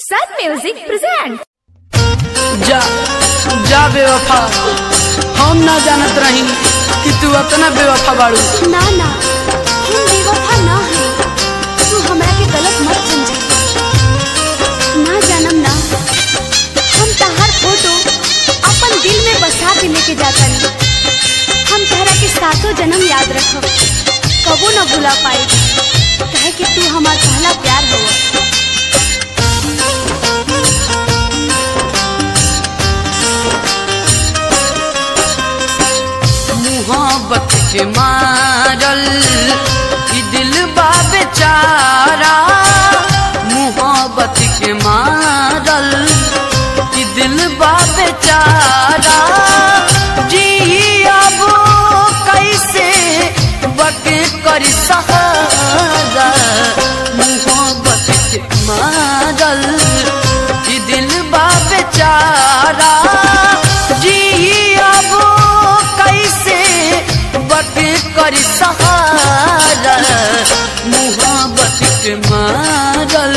Sun Music presents. जा जा बेवफा हम ना जानत रही कि तू अतना बेवफा बाड़ू ना ना हम बेवफा ना हैं तू हमरा के गलत मत समझ ना जानम ना हम तहार फोटो अपन दिल में बसा के लेके जातन हम तहरा के सातों जन्म याद रखब कबो न भुला पाई कहे कि तू हमार पहला प्यार हो मोहब्बत के मारल ई दिल बा बेचारा मोहब्बत के मारल ई दिल बा बेचारा जी अब कैसे बके कर सहारा मोहब्बत के मारल ई दिल बा बेचारा जी अब कैसे बके कर सहारा मोहब्बत के मारल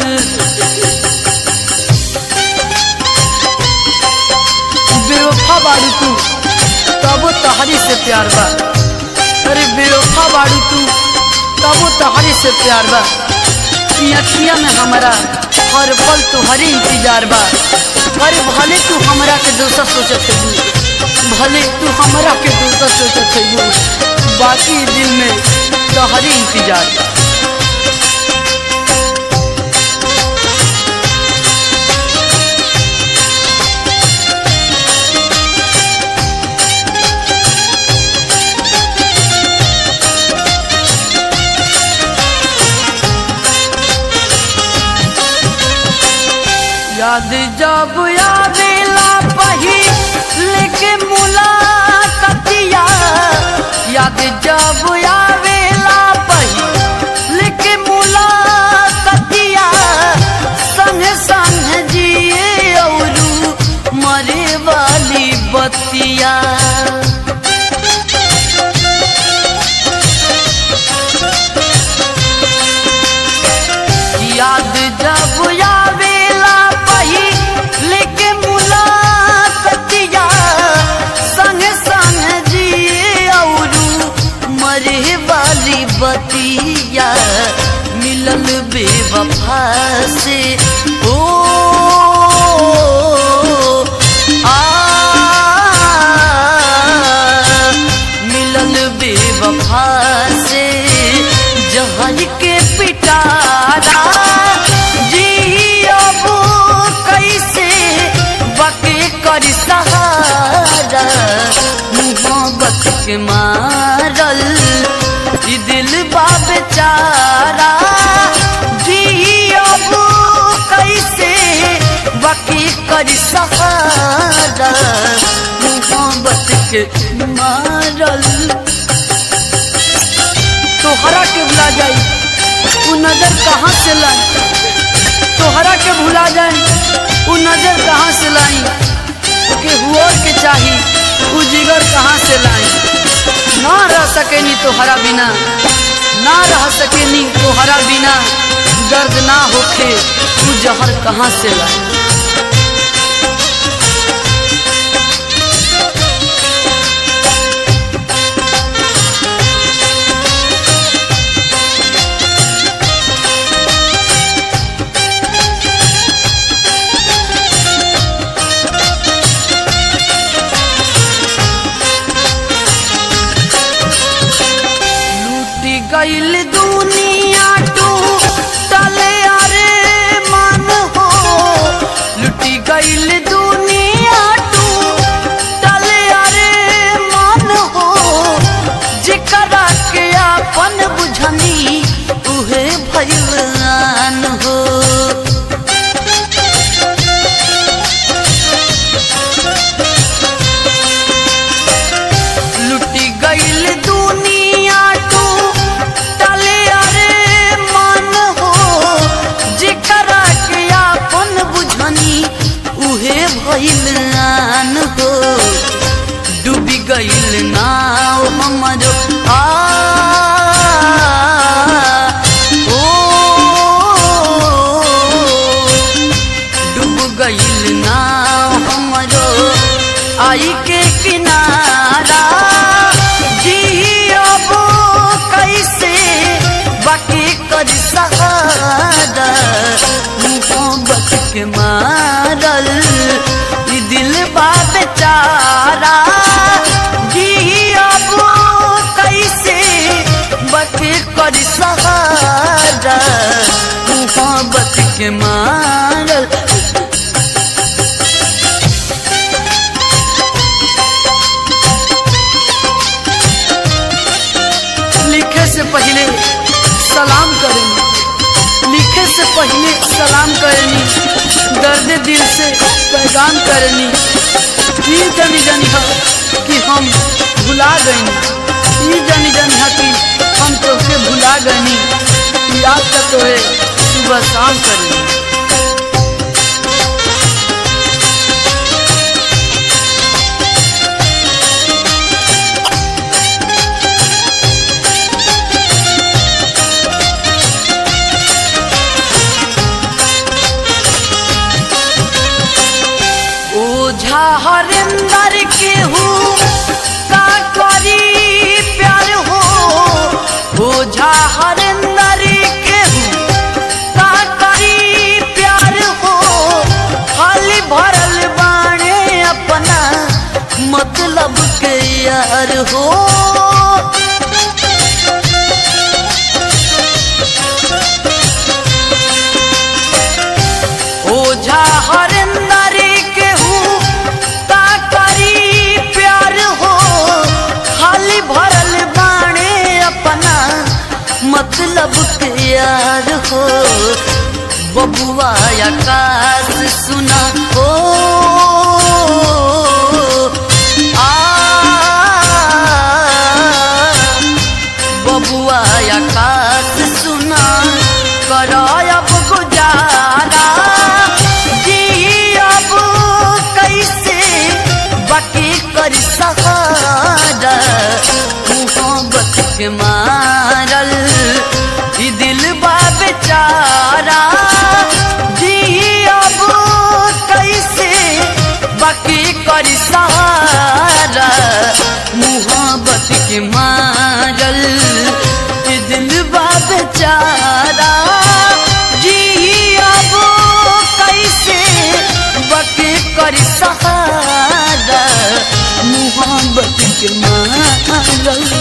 बेवफा बाड़ू तू तबो तहरी से प्यार बा अरे बेवफा बाड़ू तू तबो तहरी से प्यार बा ई अखिया में हमारा हर पल तुम्हारी इंतजार बा अरे भले तू हमरा के दोसर सोचत है भले तू हमरा के दोसर सोचत है बाकी दिल में तोहरी इंतजार बा याद जब आवेला पही लेके मुलाकातिया याद जब आवेला पही लेके मुलाकातिया संग संग जिए औरू मरे वाली बतिया याद जब आवेला पही लेके मुलाकातिया संग संग जिए औरू मरे वाली बतिया मिलल बेवफा से ओ आ मिलल बेवफा से जहर के पिटारा जी अब कैसे बके कर सहारा मोहब्बत के मारल ई दिल बा बेचारा जी अब कैसे बके कर सहारा मोहब्बत के मारल तोहरा के भुला जाई उ नजर कहाँ से लाई तोहरा के भुला जाई उ नजर कहाँ से लाई के हुआ के चाही उ जिगर कहाँ से लाई ना रह सकेनी तोहरा बिना ना रह सकेनी तोहरा बिना दर्द ना होखे उ जहर कहाँ से लाई लूटी गईल दुनिया टू टले अरे मन हो लूटी गईल दुनिया टू टले अरे मन हो जेकरा के अपन बुझनी उहे भगवान हो लुटी गईल दुनिया टू टले अरे मन हो जेकरा के अपन बुझनी उहे भइल आन हो डूबी गईल नाव हमरो आ ओ खाई के किनारा जियबो कैसे बाकी कर सहारा मोहब्बत के मारल ई दिल बा बेचारा जियबो कैसे बाकी कर सहारा मोहब्बत के मारल लिखे से पहले सलाम करेंगे लिखे से पहले सलाम करेनी दर्द दिल से पैगाम करेनी ई जनी जनी हा कि हम भुला गईनी ई जनी जनी हा कि हम तोके भुला गईनी याद का तोहे सुबह शाम करेनी ओझा हरिंदर के हूँ का करी प्यार हो ओझा हरिंदर के हूँ का करी प्यार हो खाली भरल बाणे अपना मतलब के यार हो ओझा हरिंदर के हूँ का करी प्यार हो खाली भरल बाणे अपना मतलब के यार हो बबुआ आकाश सुना हो आ बबुआ आकाश सुना करायब गुजारा जियब कैसे बाकी कर सहारा मोहब्बत के मारल ई दिल बा बेचारा जियब कैसे बाकी कर सहारा मोहब्बत के मारल ई दिल बा बेचारा जियब कैसे बाकी कर सहारा मोहब्बत के मारल